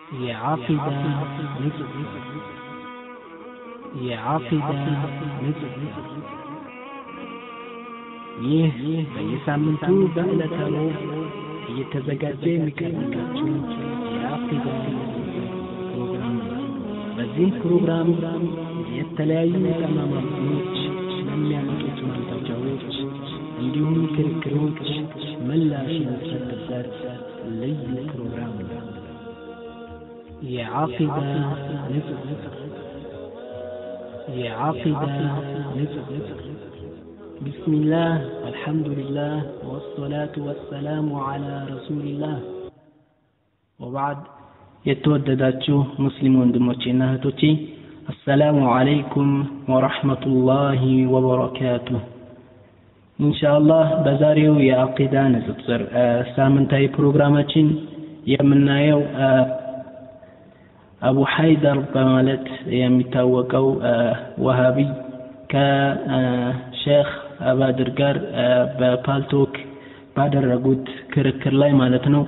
የዓቂዳ ንጹህ የዓቂዳ ንጹህ ይህ በየሳምንቱ በዕለተ ሮብ እየተዘጋጀ የሚቀርብላችሁ የዓቂዳ ፕሮግራም ነው። በዚህ ፕሮግራም የተለያዩ ጠማማዎች ስለሚያመጡት ማንታጃዎች እንዲሁም ክርክሮች ምላሽ የሚሰጥበት ልዩ ፕሮግራም ነው። የዓቂዳ ንጹህ የዓቂዳ ንጹህ بسم الله والحمد لله والصلاة والسلام على رسول الله وبعد የተወደዳችሁ ሙስሊም ወንድሞቼና እህቶቼ አሰላሙ አለይኩም ወረሕመቱላሂ ወበረካቱሁ ኢንሻአላህ በዛሬው የአቂዳ ንጽጽር ሳምንታዊ ፕሮግራማችን የምናየው አቡ ሐይደር በማለት የሚታወቀው ወሃቢ ከሼክ አባድር ጋር በፓልቶክ ባደረጉት ክርክር ላይ ማለት ነው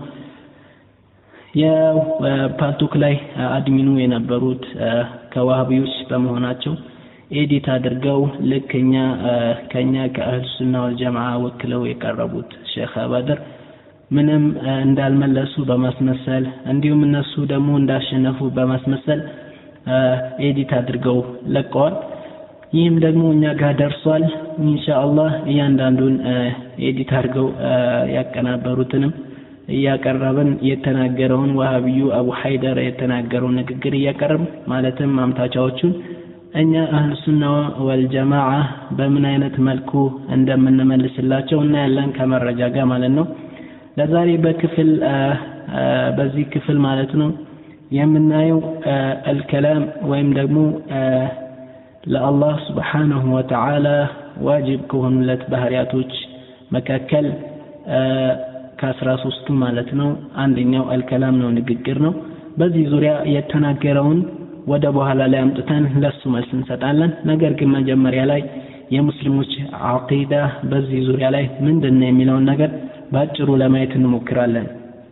የፓልቶክ ላይ አድሚኑ የነበሩት ከዋሃቢዎች በመሆናቸው ኤዲት አድርገው ልክ እኛ ከኛ ከአህል ሱና ወልጀማዓ ወክለው የቀረቡት ሼክ አባድር ምንም እንዳልመለሱ በማስመሰል እንዲሁም እነሱ ደግሞ እንዳሸነፉ በማስመሰል ኤዲት አድርገው ለቀዋል። ይህም ደግሞ እኛ ጋር ደርሷል። ኢንሻአላህ እያንዳንዱን ኤዲት አድርገው ያቀናበሩትንም እያቀረብን የተናገረውን ወሃቢዩ አቡ ሐይደር የተናገረውን ንግግር እያቀረብን ማለትም ማምታቻዎቹን እኛ አህል ሱና ወልጀማዓ በምን አይነት መልኩ እንደምንመልስላቸው እናያለን ከመረጃ ጋር ማለት ነው። ለዛሬ በክፍል በዚህ ክፍል ማለት ነው የምናየው አልከላም ወይም ደግሞ ለአላህ ስብሓንሁ ወተዓላ ዋጅብ ከሆኑለት ባህሪያቶች መካከል ከአስራ ሶስቱ ማለት ነው አንደኛው አልከላም ነው ንግግር ነው በዚህ ዙሪያ የተናገረውን ወደ በኋላ ላይ አምጥተን ለሱ መልስ እንሰጣለን ነገር ግን መጀመሪያ ላይ የሙስሊሞች አቂዳ በዚህ ዙሪያ ላይ ምንድን ነው የሚለውን ነገር በአጭሩ ለማየት እንሞክራለን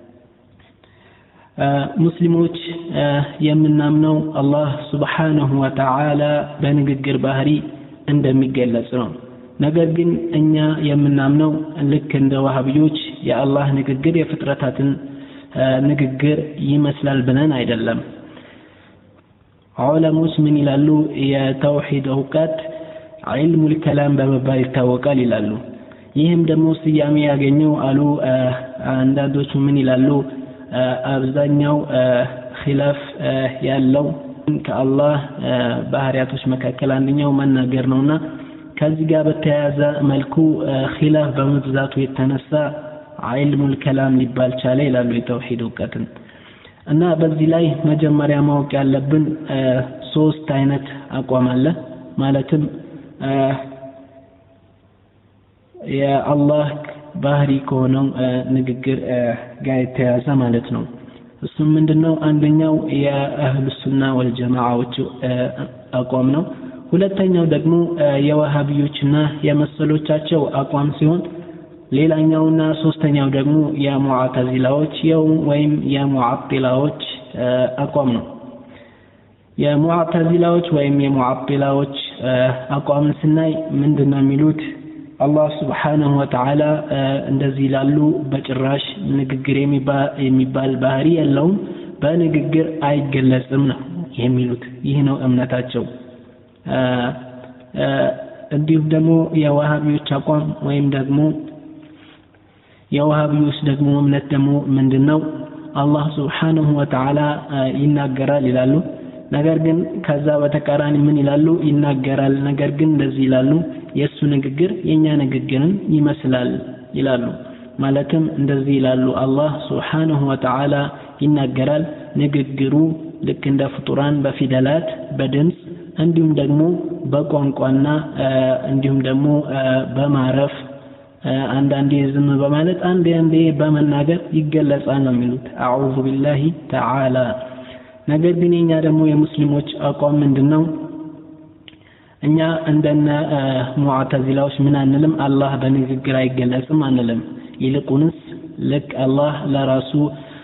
ሙስሊሞች የምናምነው አላህ ስብሓንሁ ወተዓላ በንግግር ባህሪ እንደሚገለጽ ነው ነገር ግን እኛ የምናምነው ልክ እንደ ዋሃቢዎች የአላህ ንግግር የፍጥረታትን ንግግር ይመስላል ብለን አይደለም ዑለሞች ምን ይላሉ የተውሂድ እውቀት ዒልሙል ከላም በመባል ይታወቃል ይላሉ ይህም ደግሞ ስያሜ ያገኘው አሉ አንዳንዶቹ ምን ይላሉ አብዛኛው ኺላፍ ያለው ከአላህ ባህሪያቶች መካከል አንደኛው መናገር ነውና ከዚህ ጋር በተያያዘ መልኩ ኺላፍ በመብዛቱ የተነሳ ዒልሙል ከላም ሊባል ቻለ ይላሉ የተውሂድ እውቀትን እና በዚህ ላይ መጀመሪያ ማወቅ ያለብን ሶስት አይነት አቋም አለ ማለትም የአላህ ባህሪ ከሆነው ንግግር ጋር የተያዘ ማለት ነው እሱም ምንድነው አንደኛው የአህሉ ሱና ወልጀማዓዎች አቋም ነው ሁለተኛው ደግሞ የዋሃቢዮችና የመሰሎቻቸው አቋም ሲሆን ሌላኛውና ሶስተኛው ደግሞ የሙዓተዚላዎች የው ወይም የሙዓጢላዎች አቋም ነው የሙዓተዚላዎች ወይም የሙዓጢላዎች አቋምን ስናይ ምንድን ነው የሚሉት አላህ ስብሓንሁ ወተዓላ እንደዚህ ላሉ በጭራሽ ንግግር የሚባል ባህሪ የለውም በንግግር አይገለጽም ነው የሚሉት ይህ ነው እምነታቸው እንዲሁም ደግሞ የዋሃቢዎች አቋም ወይም ደግሞ የዋሃቢዎች ደግሞ እምነት ደግሞ ምንድን ነው አላህ ስብሓንሁ ወተዓላ ይናገራል ይላሉ ነገር ግን ከዛ በተቃራኒ ምን ይላሉ ይናገራል ነገር ግን እንደዚህ ይላሉ የእሱ ንግግር የእኛ ንግግርን ይመስላል ይላሉ ማለትም እንደዚህ ይላሉ አላህ ስብሓንሁ ወተዓላ ይናገራል ንግግሩ ልክ እንደ ፍጡራን በፊደላት በድምፅ እንዲሁም ደግሞ በቋንቋና እንዲሁም ደግሞ በማረፍ አንዳንዴ ዝም በማለት አንዴ አንዴ በመናገር ይገለጻል ነው የሚሉት አዑዙ ቢላሂ ተዓላ ነገር ግን የኛ ደግሞ የሙስሊሞች አቋም ምንድን ነው እኛ እንደነ ሙዓተዚላዎች ምን አንልም አላህ በንግግር አይገለጽም አንልም ይልቁንስ ልክ አላህ ለራሱ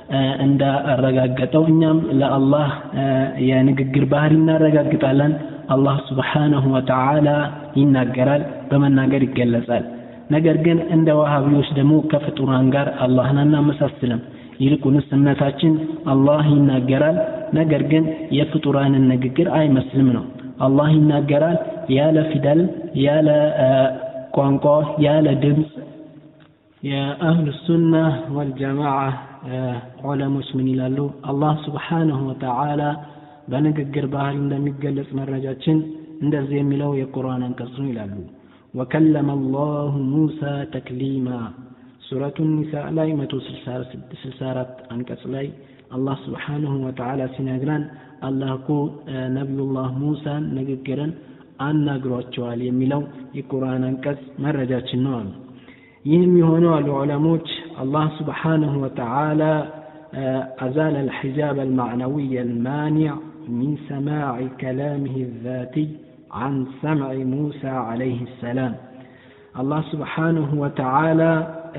እንዳረጋገጠው እኛም ለአላህ የንግግር ባህሪ እናረጋግጣለን አላህ ስብሓነሁ ወተዓላ ይናገራል በመናገር ይገለጻል ነገር ግን እንደ ዋሃቢዎች ደግሞ ከፍጡራን ጋር አላህን አናመሳስልም ይልቁንስ እምነታችን አላህ ይናገራል ነገር ግን የፍጡራንን ንግግር አይመስልም ነው አላህ ይናገራል ያለ ፊደል ያለ ቋንቋ ያለ ድምፅ የአህሉ ሱና ወልጀማዓ ዑለሞች ምን ይላሉ አላህ ስብሓንሁ ወተዓላ በንግግር ባህል እንደሚገለጽ መረጃችን እንደዚህ የሚለው የቁርአን አንቀጽ ነው ይላሉ ወከለመ አላሁ ሙሳ ተክሊማ ሱረቱ ኒሳ ላይ 164 አንቀጽ ላይ አላህ ስብሓንሁ ወተዓላ ሲነግረን አላህ እኮ ነቢዩላህ ሙሳን ንግግርን አናግሯቸዋል የሚለው የቁርአን አንቀጽ መረጃችን ነው አሉ ይህም የሆነው አሉ ዑለሞች አላህ ስብሓንሁ ወተዓላ أزال الحجاب المعنوي المانع من سماع كلامه الذاتي عن سمع موسى عليه السلام الله سبحانه وتعالى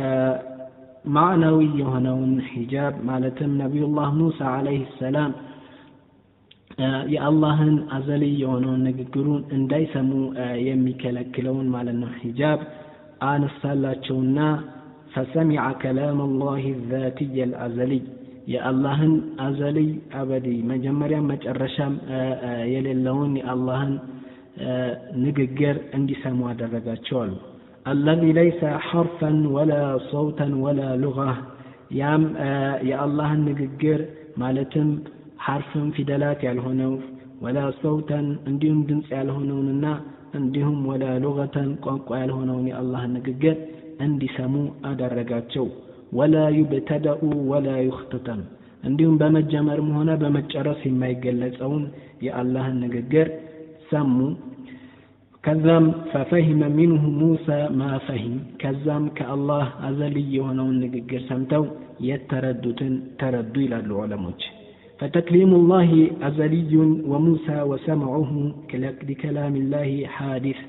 معنوي يهنون حجاب مالتم نبي الله موسى عليه السلام የአላህን አዘሊ የሆነውን ንግግሩን እንዳይሰሙ የሚከለክለውን ማለት ነው ሂጃብ አነሳላቸውና ፈሰሚዐ ከላም አላህ ዛትየ ልአዘሊይ የአላህን አዘሊይ አበዲ መጀመሪያም መጨረሻም የሌለውን የአላህን ንግግር እንዲሰሙ አደረጋቸው አሉ አለዚ ለይሰ ሐርፈን ወላ ሰውተን ወላ ሉጋ ያም የአላህን ንግግር ማለትም ሐርፍም ፊደላት ያልሆነው ወላ ሰውተን እንዲሁም ድምፅ ያልሆነውንና እንዲሁም ወላ ሉገተን ቋንቋ ያልሆነውን የአላህን ንግግር እንዲሰሙ አደረጋቸው ወላ ዩብተደኡ ወላ ዩክተተም እንዲሁም በመጀመርም ሆነ በመጨረስ የማይገለጸውን የአላህን ንግግር ሰሙ ከዛም ፈፈሂመ ሚንሁ ሙሳ ማ ፈሂም ከዛም ከአላህ አዘልይ የሆነውን ንግግር ሰምተው የተረዱትን ተረዱ ይላሉ ዑለሞች فتكليم الله أزلي وموسى وسمعه لكلام الله حادث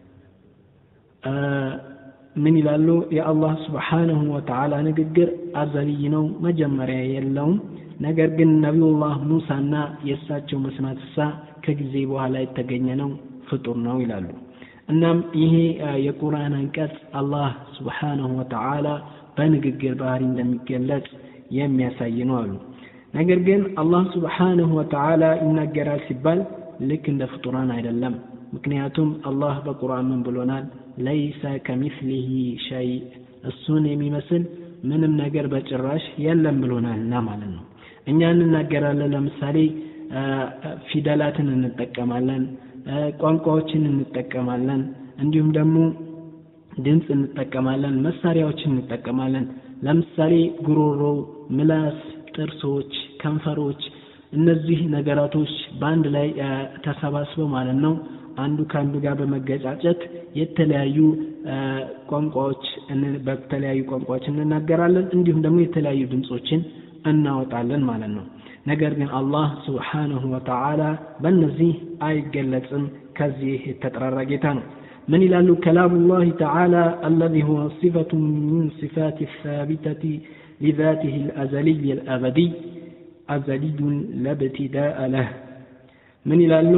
من ይላሉ የአላህ ስብሓንሁ ወተዓላ ንግግር አዘልይ ነው መጀመሪያ የለውም ነገር ግን ነቢዩላህ ሙሳና የእሳቸው መስማት እሳ ከጊዜ በኋላ የተገኘ ነው ፍጡር ነው ይላሉ እናም ይሄ የቁርአን አንቀጽ አላህ ስብሓንሁ ወተዓላ በንግግር ባህሪ እንደሚገለጽ የሚያሳይ ነው አሉ ነገር ግን አላህ ስብሓንሁ ወተዓላ ይናገራል ሲባል ልክ እንደ ፍጡራን አይደለም ምክንያቱም አላህ በቁርአን ምን ብሎናል ለይሰ ከሚስሊህ ሸይ እሱን የሚመስል ምንም ነገር በጭራሽ የለም ብሎናልና ማለት ነው እኛ እንናገራለን ለምሳሌ ፊደላትን እንጠቀማለን ቋንቋዎችን እንጠቀማለን እንዲሁም ደግሞ ድምፅ እንጠቀማለን መሳሪያዎችን እንጠቀማለን ለምሳሌ ጉሮሮ ምላስ ጥርሶች ከንፈሮች እነዚህ ነገራቶች በአንድ ላይ ተሰባስበው ማለት ነው አንዱ ከአንዱ ጋር በመገጫጨት የተለያዩ ቋንቋዎች በተለያዩ ቋንቋዎች እንናገራለን እንዲሁም ደግሞ የተለያዩ ድምፆችን እናወጣለን ማለት ነው ነገር ግን አላህ ስብሓንሁ ወተዓላ በእነዚህ አይገለጽም ከዚህ የተጠራራ ጌታ ነው من ይላሉ كلام الله تعالى الذي هو صفة من صفات الثابتة لذاته الأزلي الأبدي أزلي لا ابتداء له من ይላሉ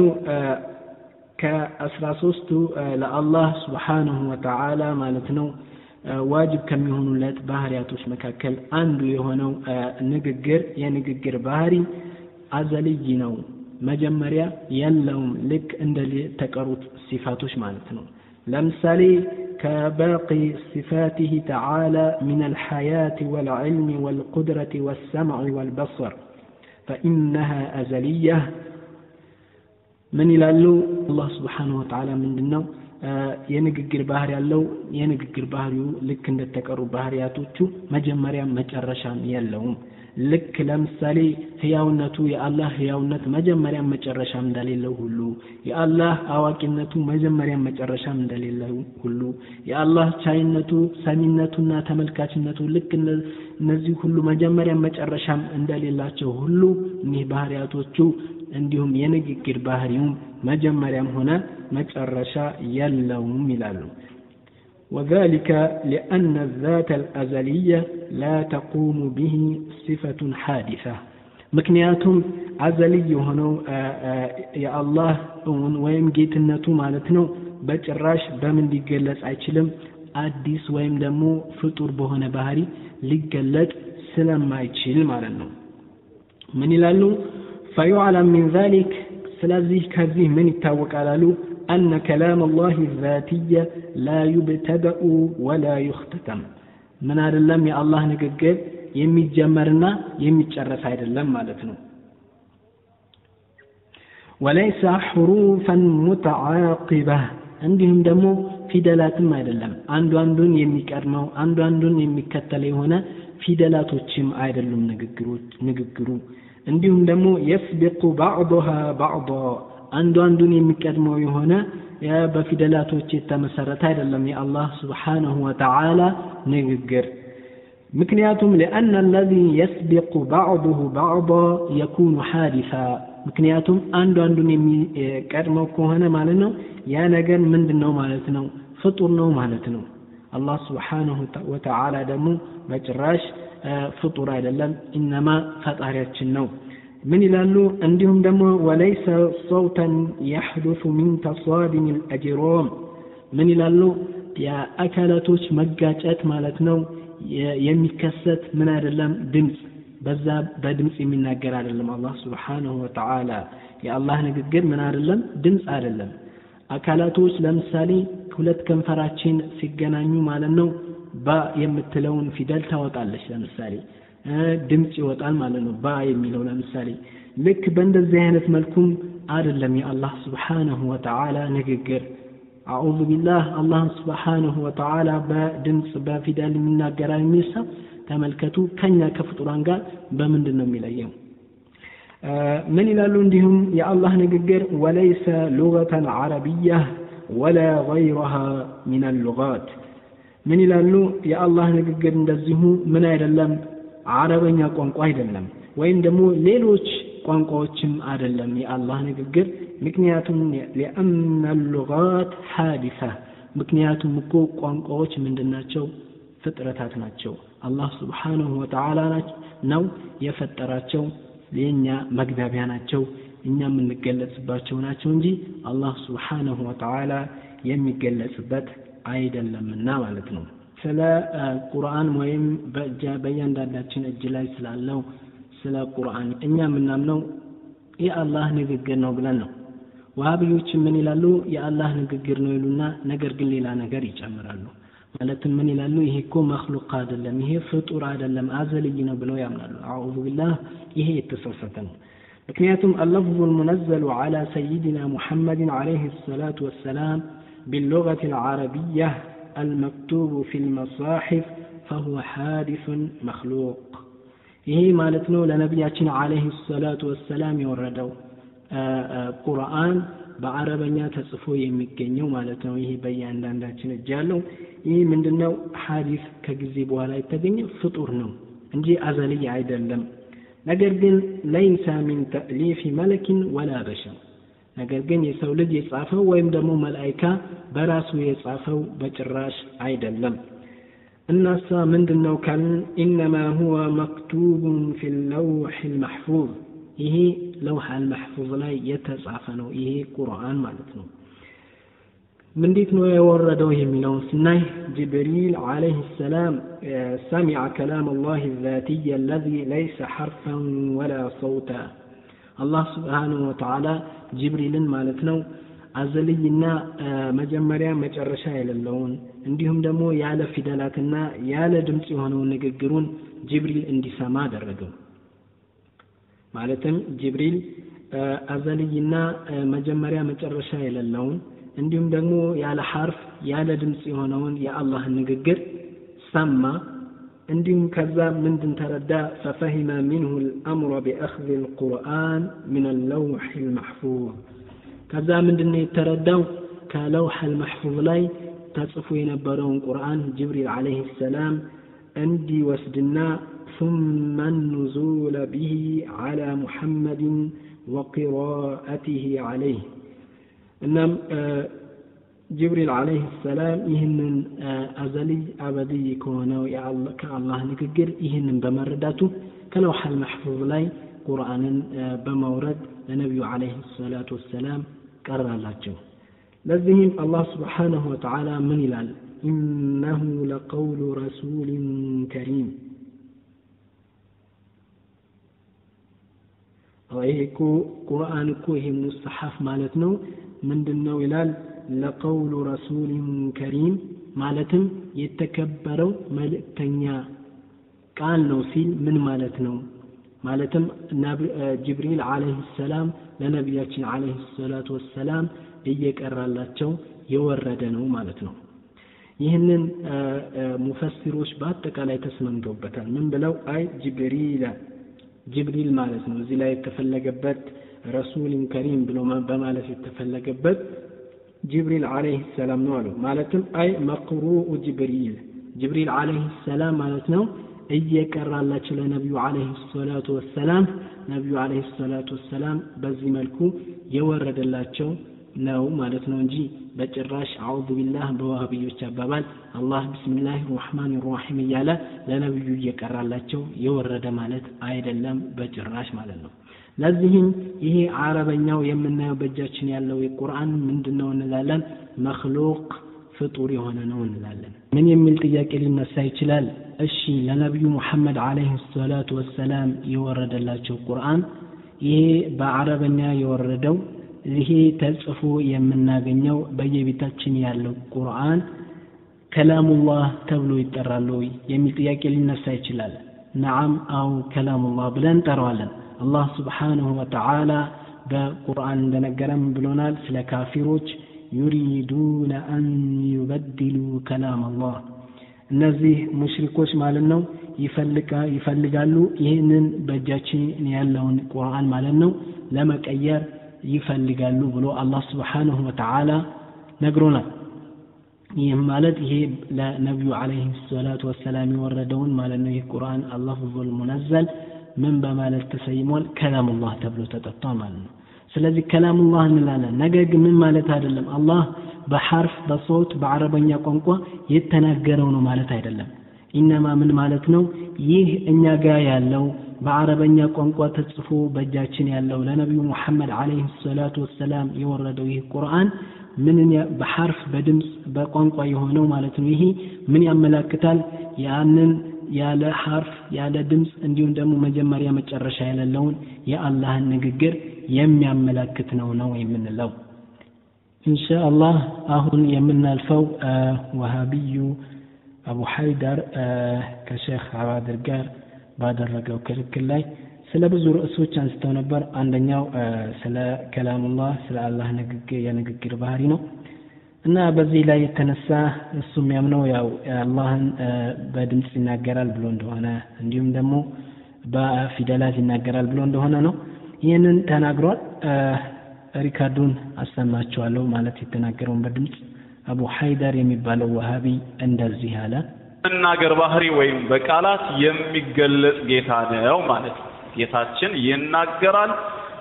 ከአስራ ሶስቱ ለአላህ ስብሓንሁ ወተዓላ ማለት ነው ዋጅብ ከሚሆኑለት ባህሪያቶች መካከል አንዱ የሆነው ንግግር የንግግር ባህሪ አዘልይ ነው መጀመሪያ የለውም ልክ እንደ ተቀሩት ሲፋቶች ማለት ነው ለምሳሌ كباقي صفاته تعالى من الحياة والعلم والقدرة والسمع والبصر فإنها أزلية من ይላሉ አላህ ስብሓንሁ ወተዓላ ምንድን ነው የንግግር ባህሪ ያለው የንግግር ባህሪው ልክ እንደተቀሩ ባህሪያቶቹ መጀመሪያም መጨረሻም የለውም ልክ ለምሳሌ ህያውነቱ የአላህ ህያውነት መጀመሪያም መጨረሻም እንደሌለው ሁሉ የአላህ አዋቂነቱ መጀመሪያም መጨረሻም እንደሌለው ሁሉ የአላህ ቻይነቱ ሰሚነቱና ተመልካችነቱ ልክ እነዚህ ሁሉ መጀመሪያም መጨረሻም እንደሌላቸው ሁሉ እኒህ ባህሪያቶቹ እንዲሁም የንግግር ባህሪውም መጀመሪያም ሆነ መጨረሻ የለውም ይላሉ وذلك لأن الذات الأزلية لا تقوم به صفة حادثة ምክንያቱም አዘሊ የሆነው የአላህ እውን ወይም ጌትነቱ ማለት ነው በጭራሽ በምን ሊገለጽ አይችልም አዲስ ወይም ደግሞ ፍጡር በሆነ ባህሪ ሊገለጥ ስለማይችል ማለት ነው ምን ይላሉ ፈዩዕለም ሚን ዛሊክ ስለዚህ ከዚህ ምን ይታወቃል አሉ أن كلام الله الذاتي لا يبتدأ ولا يختتم من አይደለም የአላህ ንግግር የሚጀመርና የሚጨረስ አይደለም ማለት ነው ወለይሰ ሑሩፈን ሙተዓቂባ እንዲሁም ደግሞ ፊደላትም አይደለም አንዱ አንዱን የሚቀድመው አንዱ አንዱን የሚከተል የሆነ ፊደላቶችም አይደሉም ንግግሩ እንዲሁም ደግሞ የስቢቁ ባዕضሃ ባዕض አንዱ አንዱን የሚቀድመው የሆነ በፊደላቶች የተመሰረተ አይደለም የአላህ ስብሓንሁ ወተዓላ ንግግር ምክንያቱም لأن الذي يسبق بعضه بعضا يكون حادثا ምክንያቱም አንዱ አንዱን የሚቀድመው ከሆነ ማለት ነው ያ ነገር ምንድን ነው ማለት ነው ፍጡር ነው ማለት ነው አላህ ስብሓንሁ ወተዓላ ደግሞ በጭራሽ ፍጡር አይደለም ኢነማ ፈጣሪያችን ነው ምን ይላሉ እንዲሁም ደግሞ ወለይሰ ሰውተን የሕዱሱ ሚን ተሳድም ልአጅሮም ምን ይላሉ የአካላቶች መጋጨት ማለት ነው የሚከሰት ምን አይደለም ድምፅ በዛ በድምፅ የሚናገር አይደለም አላህ ስብሓንሁ ወተዓላ የአላህ ንግግር ምን አይደለም ድምፅ አይደለም አካላቶች ለምሳሌ ሁለት ከንፈራችን ሲገናኙ ማለት ነው ባ የምትለውን ፊደል ታወጣለች ለምሳሌ ድምፅ ይወጣል ማለት ነው ባ የሚለው ለምሳሌ ልክ በእንደዚህ አይነት መልኩም አይደለም የአላህ ስብሓንሁ ወተዓላ ንግግር አዑዙ ቢላህ አላህን ስብሓንሁ ወተዓላ በድምፅ በፊደል የሚናገራ የሚል ሰው ተመልከቱ ከኛ ከፍጡራን ጋር በምንድን ነው የሚለየው ምን ይላሉ እንዲሁም የአላህ ንግግር ወለይሰ ሉገተን ዓረቢያ ወላ ገይረሃ ሚን አልሉጋት ምን ይላሉ የአላህ ንግግር እንደዚሁ ምን አይደለም አረበኛ ቋንቋ አይደለም ወይም ደግሞ ሌሎች ቋንቋዎችም አይደለም የአላህ ንግግር ምክንያቱም ሊአነ ሉጋት ሓዲሳ ምክንያቱም እኮ ቋንቋዎች ምንድናቸው ፍጥረታት ናቸው አላህ ስብሓንሁ ወተዓላ ነው የፈጠራቸው የእኛ መግባቢያ ናቸው እኛ የምንገለጽባቸው ናቸው እንጂ አላህ ስብሓንሁ ወተዓላ የሚገለጽበት አይደለምና ማለት ነው ስለ ቁርአን ወይም በእያንዳንዳችን እጅ ላይ ስላለው ስለ ቁርአን እኛ የምናምነው የአላህ ንግግር ነው ብለን ነው ዋሃብዮች ምን ይላሉ የአላህ ንግግር ነው ይሉና ነገር ግን ሌላ ነገር ይጨምራሉ ማለትም ምን ይላሉ ይሄ እኮ መክሉቅ አይደለም ይሄ ፍጡር አይደለም አዘልይ ነው ብለው ያምናሉ አዑዙ ቢላህ ይሄ የተሳሳተ ነው ምክንያቱም اللفظ المنزل على سيدنا محمد عليه الصلاة والسلام باللغة العربية المكتوب في المصاحف فهو حادث مخلوق ይሄ ማለት ነው ለነቢያችን አለህ ሰላቱ ወሰላም የወረደው ቁርአን በአረበኛ ተጽፎ የሚገኘው ማለት ነው ይሄ በእያንዳንዳችን እጅ ያለው ይህ ምንድነው ሀዲስ ከጊዜ በኋላ የተገኘ ፍጡር ነው እንጂ አዘልይ አይደለም ነገር ግን ለይሰ ሚን ተእሊፊ መለኪን ወላ በሸር ነገር ግን የሰው ልጅ የጻፈው ወይም ደግሞ መላይካ በራሱ የጻፈው በጭራሽ አይደለም እናሳ ምንድን ነው ካልን ኢነማ ሁወ መክቱቡን ፊ ለውሕ ልመሕፉዝ ይሄ ለውሕ አልመሕፉዝ ላይ የተጻፈ ነው ይሄ ቁርአን ማለት ነው እንዴት ነው የወረደው የሚለውን ስናይ ጅብሪል ዓለይህ ሰላም ሰሚዐ ከላም አላህ ዛትይ አለዚ ለይሰ ሐርፈን ወላ ሰውታ አላህ ስብሓንሁ ወተዓላ ጅብሪልን ማለት ነው አዘልይና መጀመሪያ መጨረሻ የሌለውን እንዲሁም ደግሞ ያለ ፊደላትና ያለ ድምፅ የሆነውን ንግግሩን ጅብሪል እንዲሰማ አደረገው ማለትም ጅብሪል አዘልይና መጀመሪያ መጨረሻ የሌለውን እንዲሁም ደግሞ ያለ ሐርፍ ያለ ድምፅ የሆነውን የአላህን ንግግር ሰማ እንዲሁም ከዛ ምንድን ተረዳ ፈፈሂመ ሚንሁ ልአምሮ ቢአኽذ ልቁርአን ምን ለውሕ ልመሕፉዝ ከዛ ምንድን የተረዳው ከለውሕ ልመሕፉዝ ላይ ተጽፎ የነበረውን ቁርአን ጅብሪል ዓለይህ ሰላም እንዲወስድና ثم النزول به على محمد وقراءته عليه እናም ጅብሪል ዓለይህ ሰላም ይህንን አዘልይ አበድይ ከሆነው ከአላህ ንግግር ይህንን በመረዳቱ ከለውሐል መሕፉዝ ላይ ቁርአንን በማውረድ ለነቢዩ ዓለይህ ሰላቱ ወሰላም ቀራላቸው ለዚህም አላህ ስብሓንሁ ወተዓላ ምን ይላል ኢነሁ ለቀውሉ ረሱልን ከሪም ይሄ እኮ ቁርአን እኮ ይሄ ሙስተሐፍ ማለት ነው ምንድን ነው ይላል ለቀውሉ ረሱልን ከሪም ማለትም የተከበረው መልእክተኛ ቃል ነው ሲል ምን ማለት ነው ማለትም ጅብሪል አለህ ሰላም ለነቢያችን አለህ ሰላቱ ወሰላም እየቀራላቸው የወረደ ነው ማለት ነው ይህንን ሙፈሲሮች በአጠቃላይ ተስማምተውበታል ምን ብለው አይ ጅብሪል ጅብሪል ማለት ነው እዚህ ላይ የተፈለገበት ረሱልን ከሪም ብሎ በማለት የተፈለገበት ጅብሪል አለይህ ሰላም ነው አሉ ማለትም አይ መቅሩኡ ጅብሪል ጅብሪል አለይህ ሰላም ማለት ነው እየቀራላቸው ለነቢዩ አለይህ ሰላቱ ወሰላም ነቢዩ አለይህ ሰላቱ ወሰላም በዚህ መልኩ የወረደላቸው ነው ማለት ነው እንጂ በጭራሽ አዑዙ ቢላህ በዋህብዮች አባባል አላህ ብስሚላህ ራሕማን ራሒም እያለ ለነቢዩ እየቀራላቸው የወረደ ማለት አይደለም በጭራሽ ማለት ነው ለዚህም ይሄ አረበኛው የምናየው በእጃችን ያለው የቁርአን ምንድን ነው እንላለን መክሉቅ ፍጡር የሆነ ነው እንላለን ምን የሚል ጥያቄ ሊነሳ ይችላል እሺ ለነቢዩ ሙሐመድ አለይህ ሰላቱ ወሰላም የወረደላቸው ቁርአን ይሄ በአረበኛ የወረደው ይሄ ተጽፎ የምናገኘው በየቤታችን ያለው ቁርአን ከላሙላህ ተብሎ ይጠራል ወይ የሚል ጥያቄ ሊነሳ ይችላል ነዓም አው ከላሙላህ ብለን እንጠራዋለን አላህ ስብሓንሁ ወተዓላ በቁርአን እንደነገረም ብሎናል ስለ ካፊሮች ዩሪዱነ አን ዩበድሉ ከላም አላህ እነዚህ ሙሽሪኮች ማለት ነው ይፈልጋሉ ይህንን በእጃችን ያለውን ቁርአን ማለት ነው ለመቀየር ይፈልጋሉ ብሎ አላህ ስብሓንሁ ወተዓላ ነግሮናል ይህም ማለት ይሄ ለነቢዩ አለይህ ሰላቱ ወሰላም የወረደውን ማለት ነው ይህ ቁርአን አላፍዙል ሙነዘል ምን በማለት ተሰይሟል ከላሙላህ ተብሎ ተጠጥቷል ማለት ነው ስለዚህ ከላሙላህ እንላለን ነገር ግን ምን ማለት አይደለም አላህ በሐርፍ በሶት በአረበኛ ቋንቋ የተናገረው ነው ማለት አይደለም ኢነማ ምን ማለት ነው ይህ እኛ ጋር ያለው በአረበኛ ቋንቋ ተጽፎ በእጃችን ያለው ለነቢዩ ሙሐመድ አለይህ ሰላቱ ወሰላም የወረደው ይህ ቁርአን ምንን በሐርፍ በድምፅ በቋንቋ የሆነው ማለት ነው ይሄ ምን ያመላክታል ያንን ያለ ሐርፍ ያለ ድምፅ እንዲሁም ደግሞ መጀመሪያ መጨረሻ የሌለውን የአላህን ንግግር የሚያመላክት ነው ነው የምንለው ኢንሻአላህ አሁን የምናልፈው ወሃቢዩ አቡ ሐይደር ከሼክ አባድር ጋር ባደረገው ክርክር ላይ ስለ ብዙ ርዕሶች አንስተው ነበር አንደኛው ስለ ከላሙላህ ስለ አላህ ንግግር የንግግር ባህሪ ነው እና በዚህ ላይ የተነሳ እሱ የሚያምነው ያው አላህን በድምፅ ይናገራል ብሎ እንደሆነ እንዲሁም ደግሞ በፊደላት ይናገራል ብሎ እንደሆነ ነው ይህንን ተናግሯል ሪካርዱን አሰማችኋለሁ ማለት የተናገረውን በድምፅ አቡ ሐይደር የሚባለው ወሃቢ እንደዚህ አለ መናገር ባህሪ ወይም በቃላት የሚገለጽ ጌታ ነው ማለት ነው ጌታችን ይናገራል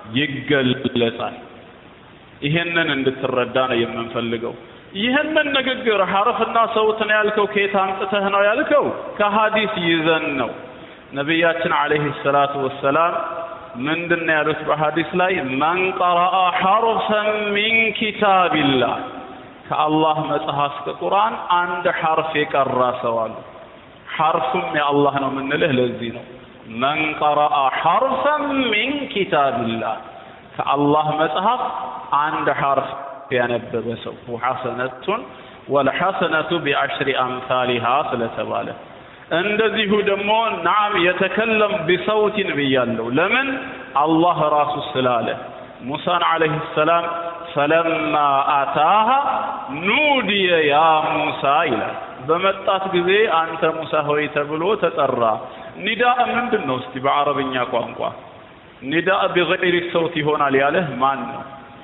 ይገለጻል ይሄንን እንድትረዳ ነው የምንፈልገው ይህንን ንግግር ሐርፍና ሰውት ነው ያልከው ከየት አምጥተህ ነው ያልከው ከሐዲስ ይዘን ነው ነቢያችን አለይሂ ሰላቱ ወሰላም ምንድን ነው ያሉት በሐዲስ ላይ መን ቀረአ ሐርፈን ሚን ኪታቢላህ ከአላህ መጽሐፍ ከቁርአን አንድ ሐርፍ የቀራ ሰው አሉ ሐርፉም የአላህ ነው የምንልህ ለዚህ ነው መን ቀረአ ሐርፈን ሚን ኪታቢላህ ከአላህ መጽሐፍ አንድ ሐርፍ ያነበበ ሰው ሐሰነቱን ወልሐሰነቱ ቢዐሽሪ አምሳሊሃ ስለተባለ እንደዚሁ ደግሞ ናም የተከለም ቢሰውቲን ብያለሁ ለምን አላህ ራሱ ስላለ ሙሳን አለይሂ ሰላም ፈለማ አታሃ ኑዲየ ያ ሙሳ ይላል በመጣት ጊዜ አንተ ሙሳ ሆይ ተብሎ ተጠራ ኒዳእ ምንድን ነው እስቲ በአረብኛ ቋንቋ ኒዳእ ቢገይሪ ሰውት ይሆናል ያለህ ማን ነው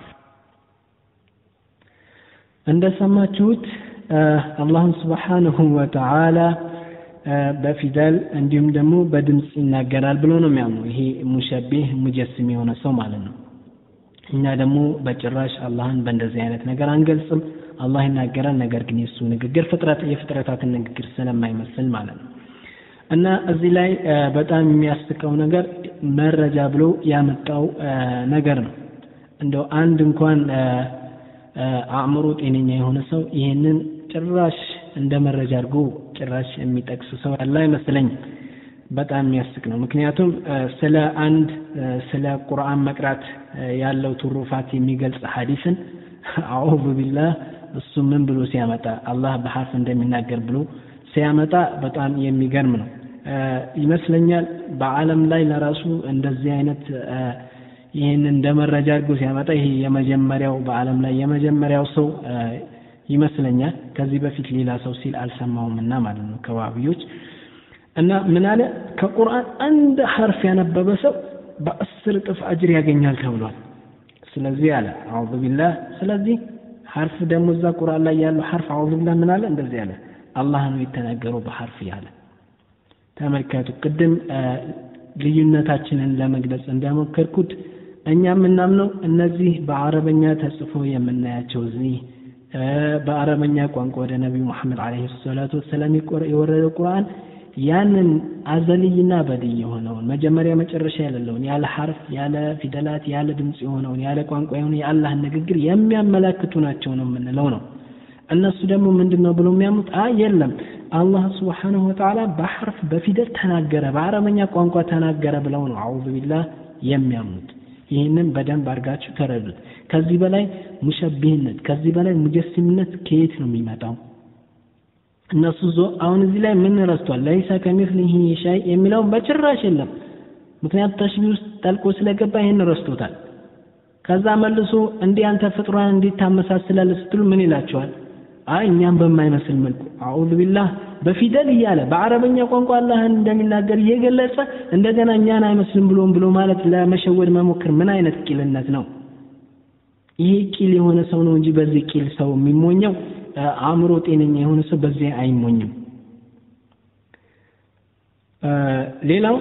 እንደሰማችሁት አላህን ስብሓንሁ ወተዓላ በፊደል እንዲሁም ደግሞ በድምፅ ይናገራል ብሎ ነው የሚያምኑ ይሄ ሙሸቢህ ሙጀስም የሆነ ሰው ማለት ነው እኛ ደግሞ በጭራሽ አላህን በእንደዚህ አይነት ነገር አንገልጽም አላህ ይናገራል። ነገር ግን የእሱ ንግግር ፍጥረት የፍጥረታትን ንግግር ስለማይመስል ማለት ነው። እና እዚህ ላይ በጣም የሚያስቀው ነገር መረጃ ብሎ ያመጣው ነገር ነው። እንደው አንድ እንኳን አእምሮ ጤነኛ የሆነ ሰው ይህንን ጭራሽ እንደ መረጃ አድርጎ ጭራሽ የሚጠቅስ ሰው ያለ አይመስለኝም። በጣም የሚያስቅ ነው። ምክንያቱም ስለ አንድ ስለ ቁርአን መቅራት ያለው ትሩፋት የሚገልጽ ሐዲስን አዑዙ ቢላህ እሱ ምን ብሎ ሲያመጣ አላህ በሐርፍ እንደሚናገር ብሎ ሲያመጣ በጣም የሚገርም ነው ይመስለኛል። በዓለም ላይ ለራሱ እንደዚህ አይነት ይህን እንደ መረጃ አድርጎ ሲያመጣ ይሄ የመጀመሪያው በዓለም ላይ የመጀመሪያው ሰው ይመስለኛል። ከዚህ በፊት ሌላ ሰው ሲል አልሰማውም እና ማለት ነው ከዋህብዮች እና ምን አለ ከቁርአን አንድ ሐርፍ ያነበበ ሰው በአስር እጥፍ አጅር ያገኛል ተብሏል። ስለዚህ አለ አዑዙ ቢላህ ስለዚህ ሐርፍ ደግሞ እዛ ቁርአን ላይ ያለው ሐርፍ አዑዙ ቢላህ ምን አለ እንደዚህ አለ አላህ ነው የተናገረው በሐርፍ ያለ ተመልከቱ ቅድም ልዩነታችንን ለመግለጽ እንደሞከርኩት እኛ የምናምነው እነዚህ በአረበኛ ተጽፎ የምናያቸው እዚህ በአረበኛ ቋንቋ ወደ ነቢዩ መሐመድ ዓለይሂ ሰላቱ ወሰላም የወረደው ቁርአን ያንን አዘልይና በድይ የሆነውን መጀመሪያ መጨረሻ የሌለውን ያለ ሐርፍ ያለ ፊደላት ያለ ድምፅ የሆነውን ያለ ቋንቋ የሆነ የአላህን ንግግር የሚያመላክቱ ናቸው ነው የምንለው ነው። እነሱ ደግሞ ምንድን ነው ብሎ የሚያምኑት አይ የለም አላህ ስብሓንሁ ወተዓላ በሐርፍ በፊደል ተናገረ በአረበኛ ቋንቋ ተናገረ ብለው ነው አዑዙ ቢላህ የሚያምኑት። ይህንን በደንብ አድርጋችሁ ተረዱት። ከዚህ በላይ ሙሸቢህነት ከዚህ በላይ ሙጀሲምነት ከየት ነው የሚመጣው? እነሱ ዞ አሁን እዚህ ላይ ምን ረስቷል? ለይሰ ከሚስሊሂ ሸይ የሚለውን በጭራሽ የለም። ምክንያቱም ተሽቢህ ውስጥ ጠልቆ ስለገባ ይህን ረስቶታል። ከዛ መልሶ እንዲህ አንተ ፍጥሯን እንዴት ታመሳስላለህ ስትሉ ምን ይላቸዋል? አይ እኛም በማይመስል መልኩ አዑዙ ቢላህ በፊደል እያለ በአረበኛ ቋንቋ አላህን እንደሚናገር እየገለጸ እንደገና እኛን አይመስልም ብሎም ብሎ ማለት ለመሸወድ መሞከር ምን አይነት ቂልነት ነው? ይሄ ቂል የሆነ ሰው ነው እንጂ በዚህ ቂል ሰው የሚሞኘው አእምሮ ጤነኛ የሆነ ሰው በዚህ አይሞኝም። ሌላው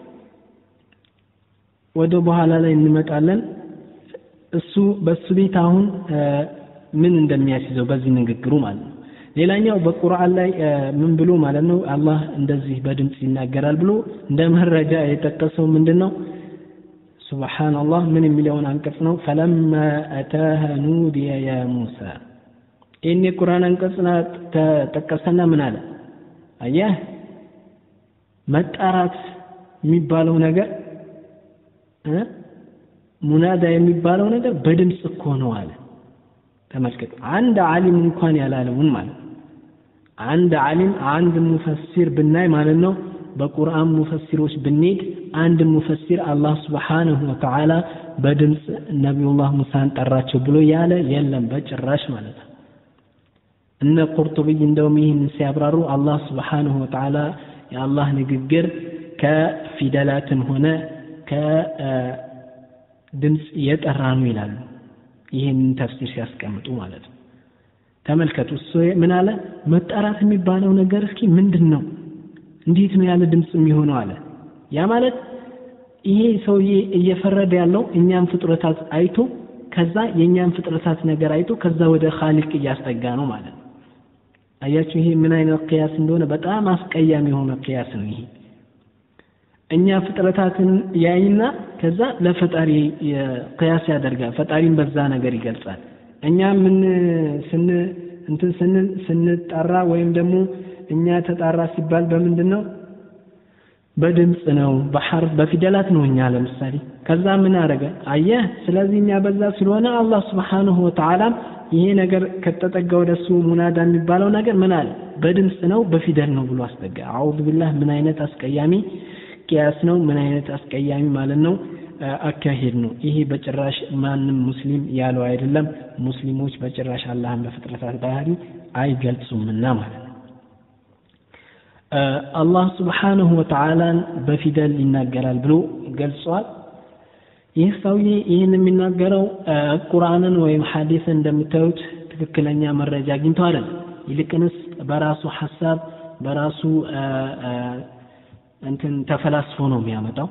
ወደ በኋላ ላይ እንመጣለን። እሱ በሱ ቤት አሁን ምን እንደሚያስይዘው በዚህ ንግግሩ ማለት ነው። ሌላኛው በቁርአን ላይ ምን ብሎ ማለት ነው አላህ እንደዚህ በድምፅ ይናገራል ብሎ እንደ መረጃ የጠቀሰው ምንድን ነው? ሱብሓነላህ ምን የሚለውን አንቀጽ ነው። ፈለማ አታሃ ኑዲየ ያ ሙሳ ይህን የቁርአን አንቀጽ ተጠቀሰና ምን አለ? አየህ መጣራት የሚባለው ነገር ሙናዳ የሚባለው ነገር በድምፅ እኮ ነው አለ። ተመልከቱ፣ አንድ ዓሊም እንኳን ያላለውን ማለት ነው። አንድ ዓሊም አንድ ሙፈሲር ብናይ ማለት ነው በቁርአን ሙፈሲሮች ብንሄድ አንድ ሙፈሲር አላህ ስብሓንሁ ወተዓላ በድምፅ ነቢዩላህ ሙሳን ጠራቸው ብሎ ያለ የለም በጭራሽ ማለት ነው። እነ ቁርጡብይ እንደውም ይህን ሲያብራሩ አላህ ስብሓንሁ ወተዓላ የአላህ ንግግር ከፊደላትም ሆነ ከድምፅ የጠራ ነው ይላሉ። ይህንን ተፍሲር ሲያስቀምጡ ማለት ነው። ተመልከቱ እሱ ምን አለ? መጣራት የሚባለው ነገር እስኪ ምንድን ነው? እንዴት ነው ያለ ድምፅ የሚሆነው አለ። ያ ማለት ይሄ ሰውዬ እየፈረደ ያለው እኛም ፍጥረታት አይቶ ከዛ የእኛም ፍጥረታት ነገር አይቶ ከዛ ወደ ኻሊቅ እያስጠጋ ነው ማለት ነው። አያችሁ ይሄ ምን አይነት ቅያስ እንደሆነ በጣም አስቀያሚ የሆነ ቅያስ ነው ይሄ። እኛ ፍጥረታትን ያይና ከዛ ለፈጣሪ ቅያስ ያደርጋል። ፈጣሪን በዛ ነገር ይገልጻል። እኛ ምን ስን እንትን ስንል ስንጠራ ወይም ደግሞ እኛ ተጣራ ሲባል በምንድን ነው? በድምፅ ነው፣ በሐርፍ በፊደላት ነው። እኛ ለምሳሌ ከዛ ምን አደረገ? አየህ። ስለዚህ እኛ በዛ ስለሆነ አላህ ስብሓንሁ ወተዓላም ይሄ ነገር ከተጠጋ ወደ እሱ ሙናዳ የሚባለው ነገር ምን አለ? በድምፅ ነው በፊደል ነው ብሎ አስጠጋ። አዑዙ ቢላህ ምን አይነት አስቀያሚ ቅያስ ነው! ምን አይነት አስቀያሚ ማለት ነው አካሄድ ነው ይሄ። በጭራሽ ማንም ሙስሊም ያለው አይደለም። ሙስሊሞች በጭራሽ አላህን በፍጥረታት ባህሪ አይገልጹምና ማለት ነው። አላህ ስብሓንሁ ወተዓላን በፊደል ይናገራል ብሎ ገልጿል። ይህ ሰውዬ ይህን የሚናገረው ቁርአንን ወይም ሐዲስን እንደምታዩት ትክክለኛ መረጃ አግኝቶ አይደለም። ይልቅንስ በራሱ ሐሳብ በራሱ እንትን ተፈላስፎ ነው የሚያመጣው።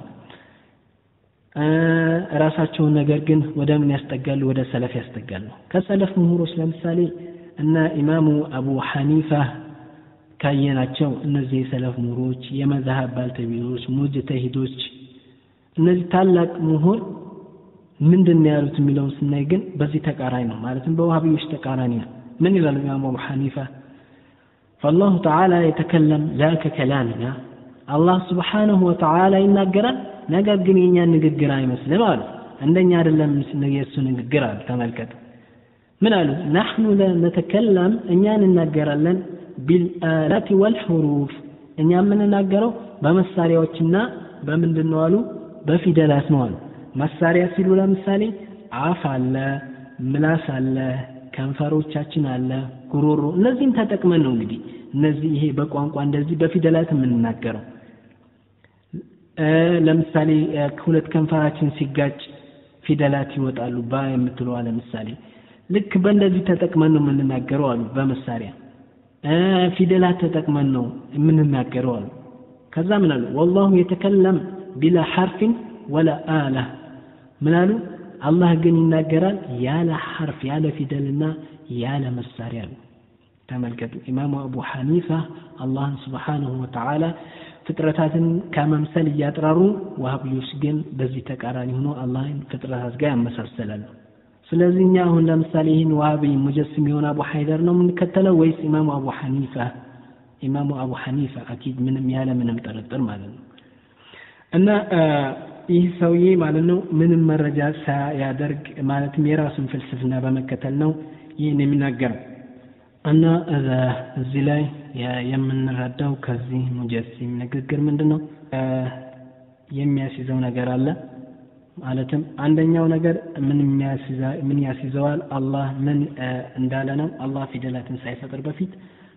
ራሳቸውን ነገር ግን ወደ ምን ያስጠጋሉ? ወደ ሰለፍ ያስጠጋሉ። ከሰለፍ ምሁሮች ለምሳሌ እነ ኢማሙ አቡ ሐኒፋ ካየናቸው እነዚህ የሰለፍ ምሁሮች የመዛሀብ ባልተቤቶች ሙጅተሂዶች እነዚህ ታላቅ ምሁር ምንድን ነው ያሉት የሚለውን ስናይ ግን በዚህ ተቃራኒ ነው ማለትም በዋሃቢዎች ተቃራኒ ነው ምን ይላሉ ኢማሙ አቡ ሐኒፋ فالله تعالى يتكلم لا ككلامنا الله سبحانه وتعالى ይናገራል ነገር ግን የኛ ንግግር አይመስልም አሉ እንደኛ አይደለም የእሱ ንግግር አሉ ተመልከቱ ምን አሉ ናሕኑ ነተከለም እኛ እንናገራለን ቢልአላት ወልሑሩፍ እኛ የምንናገረው በመሳሪያዎችና በምንድን ነው አሉ በፊደላት ነው አሉ መሳሪያ ሲሉ ለምሳሌ አፍ አለ ምላስ አለ ከንፈሮቻችን አለ ጉሮሮ እነዚህም ተጠቅመን ነው እንግዲህ እነዚህ ይሄ በቋንቋ እንደዚህ በፊደላት የምንናገረው ለምሳሌ ሁለት ከንፈራችን ሲጋጭ ፊደላት ይወጣሉ ባ የምትለዋ ለምሳሌ ልክ በእንደዚህ ተጠቅመን ነው የምንናገረው አሉ በመሳሪያ ፊደላት ተጠቅመን ነው የምንናገረው አሉ ከዛ ምን አሉ ወላሁ የተከለም ቢላ ሐርፊን ወላ አላ ምን አሉ አላህ ግን ይናገራል ያለ ሐርፍ ያለ ፊደልና ያለ መሳሪያ አሉ ተመልከቱ ኢማሙ አቡ ሐኒፋ አላህን ስብሓንሁ ወተዓላ ፍጥረታትን ከመምሰል እያጥራሩ ዋሃብዮች ግን በዚህ ተቃራኒ ሆኖ አላህን ፍጥረታት ጋር ያመሳሰላሉ ስለዚህ እኛ አሁን ለምሳሌ ይህን ዋሃቢ ሙጀስም የሆነ አቡ ሐይደር ነው የምንከተለው ወይስ ኢማሙ አቡ ሐኒፋ ኢማሙ አቡ ሐኒፋ አኪድ ምንም ያለ ምንም ጥርጥር ማለት ነው እና ይህ ሰውዬ ማለት ነው ምንም መረጃ ሳያደርግ ማለትም የራሱን ፍልስፍና በመከተል ነው ይህን የሚናገረው እና እዚህ ላይ የምንረዳው ከዚህ ሙጀሲም ንግግር ምንድን ነው የሚያስይዘው ነገር አለ ማለትም አንደኛው ነገር ምን ያስይዘዋል አላህ ምን እንዳለ ነው አላህ ፊደላትን ሳይፈጥር በፊት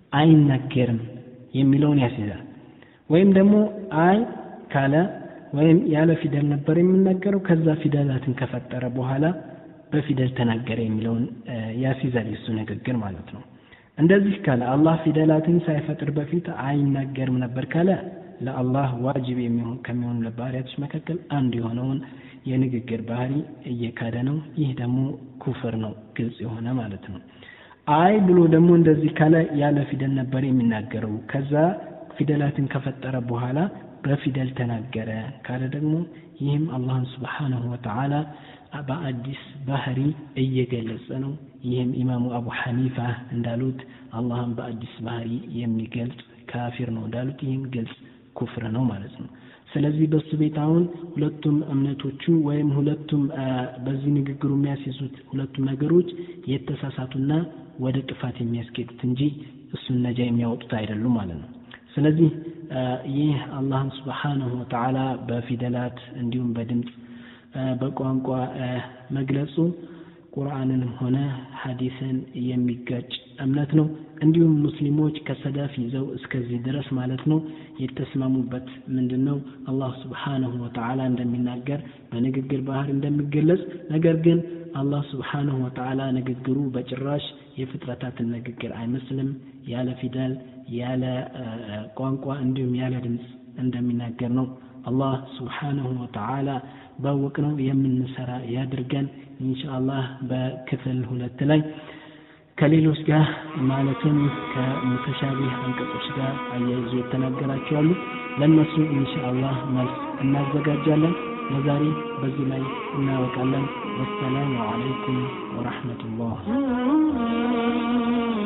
አይናገርም የሚለውን ያስይዛል ወይም ደግሞ አይ ካለ ወይም ያለ ፊደል ነበር የሚናገረው ከዛ ፊደላትን ከፈጠረ በኋላ በፊደል ተናገረ የሚለውን ያስይዛል የሱ ንግግር ማለት ነው እንደዚህ ካለ አላህ ፊደላትን ሳይፈጥር በፊት አይናገርም ነበር ካለ ለአላህ ዋጅብ የሚሆን ከሚሆኑ ባህሪያቶች መካከል አንዱ የሆነውን የንግግር ባህሪ እየካደ ነው ይህ ደግሞ ኩፍር ነው ግልጽ የሆነ ማለት ነው አይ ብሎ ደግሞ እንደዚህ ካለ ያለ ፊደል ነበር የሚናገረው ከዛ ፊደላትን ከፈጠረ በኋላ በፊደል ተናገረ ካለ ደግሞ ይህም አላህን ስብሓንሁ ወተዓላ በአዲስ ባህሪ እየገለጸ ነው ይህም ኢማሙ አቡ ሐኒፋ እንዳሉት አላህን በአዲስ ባህሪ የሚገልጽ ካፊር ነው እንዳሉት ይህም ግልጽ ኩፍር ነው ማለት ነው ስለዚህ በሱ ቤት አሁን ሁለቱም እምነቶቹ ወይም ሁለቱም በዚህ ንግግሩ የሚያስይዙት ሁለቱም ነገሮች የተሳሳቱና ወደ ጥፋት የሚያስኬዱት እንጂ እሱን ነጃ የሚያወጡት አይደሉም ማለት ነው ስለዚህ ይህ አላህን ስብሓንሁ ወተዓላ በፊደላት እንዲሁም በድምፅ በቋንቋ መግለጹ ቁርአንንም ሆነ ሐዲስን የሚጋጭ እምነት ነው እንዲሁም ሙስሊሞች ከሰዳፍ ይዘው እስከዚህ ድረስ ማለት ነው የተስማሙበት ምንድን ነው አላህ ስብሓንሁ ወተዓላ እንደሚናገር በንግግር ባህር እንደሚገለጽ ነገር ግን አላህ ስብሓንሁ ወተዓላ ንግግሩ በጭራሽ የፍጥረታትን ንግግር አይመስልም ያለ ፊደል ያለ ቋንቋ እንዲሁም ያለ ድምፅ እንደሚናገር ነው አላህ ስብሓንሁ ወተዓላ ባወቅ ነው የምንሰራ ያድርገን ኢንሻአላህ በክፍል ሁለት ላይ ከሌሎች ጋር ማለትም ከሙተሻቢህ አንቀጾች ጋር አያይዞ የተናገራቸው አሉ ለእነሱ ኢንሻአላህ መልስ እናዘጋጃለን ለዛሬ በዚህ ላይ እናበቃለን ወሰላሙ አለይኩም ወረሕመቱላህ